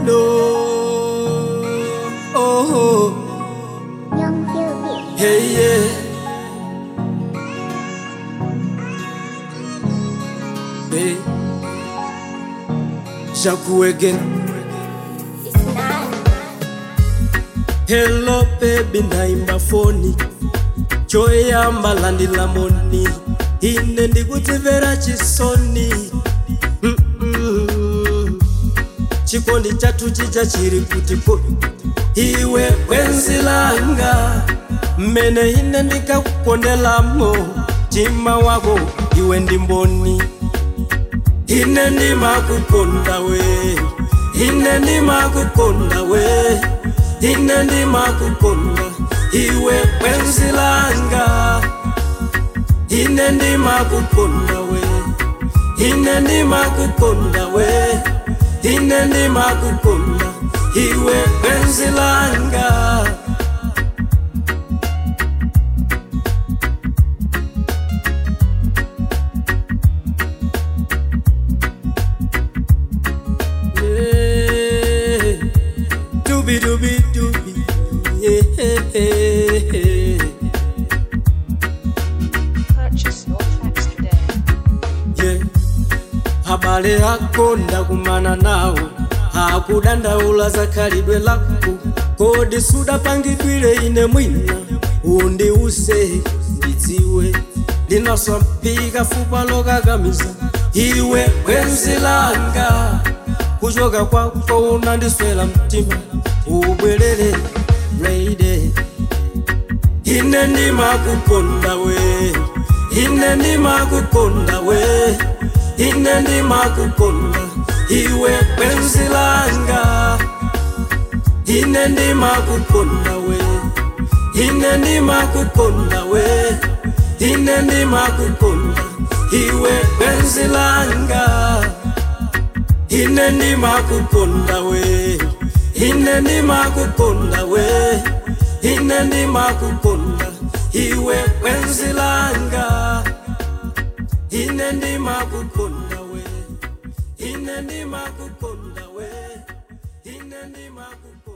no. Oh, Young Cupid. hey, yeah. Hey. Jaku again. It's not. Hello baby, naimba foni choyamba landila moni ine ndikutimvera chisoni Mm-mm. chikondi chathu chija chiri kuti kodi iwe bwenzi langa mmene ine ndikakukondelamo mtima wako iwe ndi mboni ine ndimakukonda we ine ndimakukonda we ine ndimakukonda iwe bwenzi langa ine ndimakukonda we ine ndimakukonda we ine ndimakukonda iwe bwenzi langa Yeah. Doobie doobie doobie. Yeah. Purchase your tracks today. Yeah. Habari yako ndakumana nawo hakudandaula za khalidwe lako kodi sudapangidwire ine mwina undiuse ndidziwe ndinaswampika fupa lokakamiza iwe bwenzi langa kuchoka kwako unandiswera mtima ubwerere lady ine ndimakukonda we ine ndimakukonda we ine ndimakukonda iwe bwenzi langa ine ndimakukonda we ine ndimakukonda we ine ndimakukonda iwe bwenzi langa ine ndimakukonda we ine ndimakukonda we ine ndimakukonda iwe bwenzi langa ine ndimakukonda we ine ndimakukonda we ine ndimakukonda